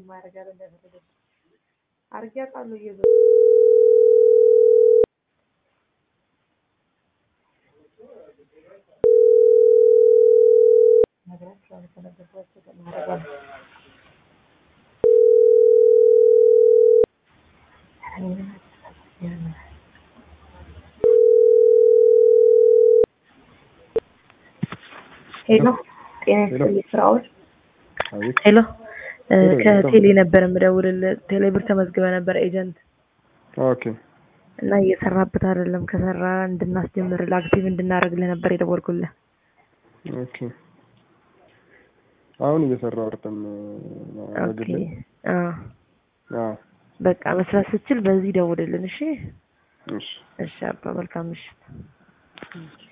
ማድረግ ያለ እንደፈለገች አርጊ አውቃለሁ እየዞ ነግራቸዋለሁ ከነገርኳቸው ማድረግ ሄሎ ጤና ይስጥልኝ ስራዎች አቤት ሄሎ ከቴሌ ነበር የምደውልልህ ቴሌ ብር ተመዝግበ ነበር ኤጀንት ኦኬ እና እየሰራበት አይደለም ከሰራ እንድናስጀምርልህ አክቲቭ እንድናደርግልህ ነበር የደወልኩልህ ኦኬ አሁን እየሰራሁ አይደለም ኦኬ በግሌ አዎ አዎ በቃ መስራት ስትችል በዚህ ደውልልን እሺ እሺ እሺ አባ መልካም ምሽት